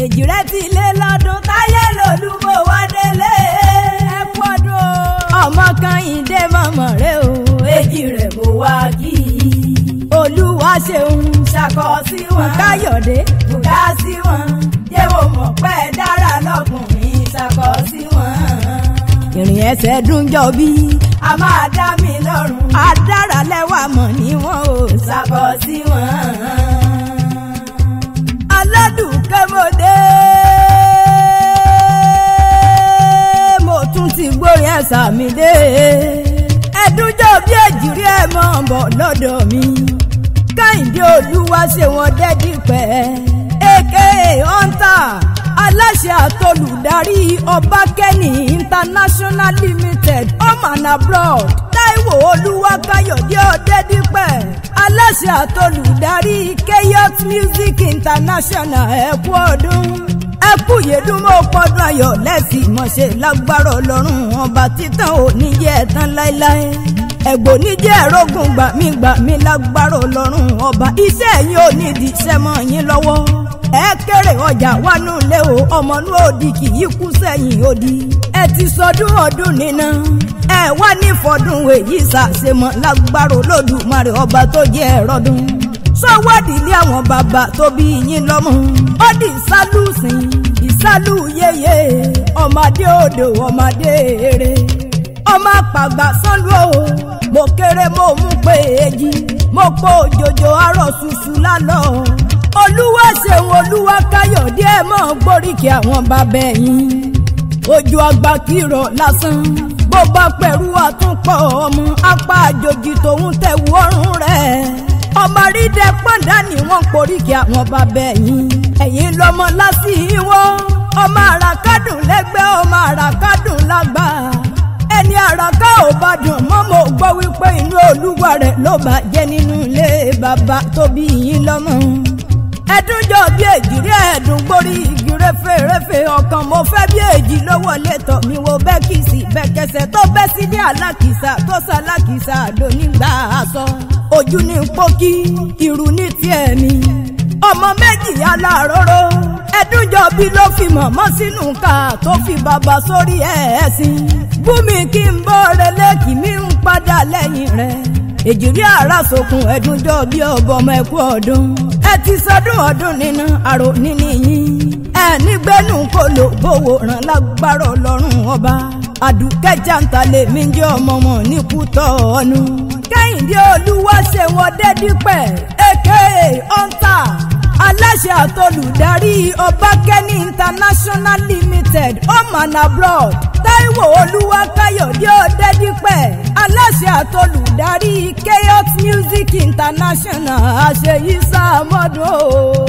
èjì rẹ ti lé lọ́dún táyé lòlúbọ̀ wá délé. ẹ pọ́dún ọmọ kan ìdè mọ̀mọ́ rẹ o. èjì rẹ̀ mo wá kí i. olúwa ṣeun ṣàkọ sí wọn. káyọ̀dé bùdá sí wọn. yẹ́wò mọ̀ pẹ́ dára lọ́kùnrin ṣàkọ sí wọn. ìrìn ẹsẹ̀ dùn jọ bí. a máa dá mi lọ́rùn. adára lẹ́wà mọ̀ ní wọn ò ṣàkọ sí wọn aládùúkẹ́ mo dé. mo tún ti gbórin ẹ̀sà mi dé. ẹ̀dúnjọ́ bí èjìrí ẹ̀ mọ̀ bọ̀ lọ́dọ̀ mi. káyìndé olúwa ṣe wọn dẹ́dí pẹ́. aka hunter aláṣẹ àtolùdarí ọbákẹ́ni international limited home and abroad táíwò olúwa káyọ̀dé ọ̀dẹ́dípẹ̀ aláṣẹ àtolùdarí keyot music international ẹ̀kú ọdún ẹkú yèdúmọ̀ pọ́dún ayọ̀ lẹ́sìn mọ̀ṣẹ́ lágbára ọlọ́run ọba títàn òní jẹ́ ẹ̀tàn láéláé ẹ̀gbọ́n níjẹ́ ẹ̀rọ́gùn gbà mí gbà mí lágbára ọlọ́run ọba iṣẹ́ yín ò ní di iṣẹ́ mọ́ yín lọ́wọ́ ẹ kéré ọjà wánú lé o ọmọnú òdì kì í kú sẹ́yìn òdì ẹ ti sọdún ọdún nínà ẹ wá ní fọdún èyí ṣàṣemọ lágbára olódùmarè ọba tó jẹ́ ẹ̀rọ́dún sọwọ́dì ilé àwọn bàbá tó bí yín lọ́mọ ó di ìsálùsìn ìsálù yeye ọmọdé odò ọmọdé eré ọmọ àpàgbà sánlú o mo kéré mo mú pé èjì mo pò òjòjò arọ ṣùṣù lálọ́ olúwa ṣeun olúwa káyọ̀dé ẹ̀ mọ́ gbóríkì àwọn bàbá ẹ̀yìn ojú àgbà kìrọ̀ lásán bó bá pẹ̀rú àtúnpọ̀ ọmọ apá àjòjì tòun tẹ̀wú ọrùn rẹ̀ ọmọ rídẹ pọ́ńdà ni wọ́n poríkì àwọn bàbá ẹ̀yìn ẹ̀yìn lọ́mọ lásìíwọ́ ọmọ àràkádùn lẹ́gbẹ́ ọmọ àràkádùn lágbà ẹni àràká ò bá dùn mọ́ mo gbọ́ wípé inú olúwa rẹ̀ ló bá jẹ́ nínú ilé bàbá tó bí yín lọ́mọ ẹdúnjọ bí èjìrí ẹdùn gbórí igi réfèrèfè ọkàn mo fẹ́ bí èjì ló wọlé tọ̀ mi wo bẹ́kìsì bẹ́kẹsẹ̀ tó bẹ́ sí ní alákìsà tó sálákìsà lónígbà aṣọ ojú ní pókí irú ní tiẹ̀ mi ọmọ méjì aláróró ẹdúnjọ bí ló fi mọ̀mọ́ sínú ká tó fi bàbá sórí ẹ̀ẹ́sìn bùnmi kí n bọ́ relé kì mí ń padà lẹ́yìn rẹ̀ èjìrí ara sokun ẹdúnjọ bí ọbọ ọmọ ẹkú ọdún ẹ ti sọdún ọdún nínú àrò níní yín ẹ nígbẹnu kò lò bówó ràn lágbára Ọlọ́run ọba àdùkẹ́ jàǹtà lèmi jẹ́ ọmọ wọn ní kútọ́ ọ̀nù kẹ́hìndé olúwa ṣe wọn dẹ́dípẹ̀ aka hunter aláṣẹ àtolùdarí ọbákẹ́ni international limited home and abroad táíwò olúwa káyọ̀dé ọ̀dẹ́dípẹ̀ aláṣẹ àtolùdarí keyot music international àṣeyí sáà mọ́dún o.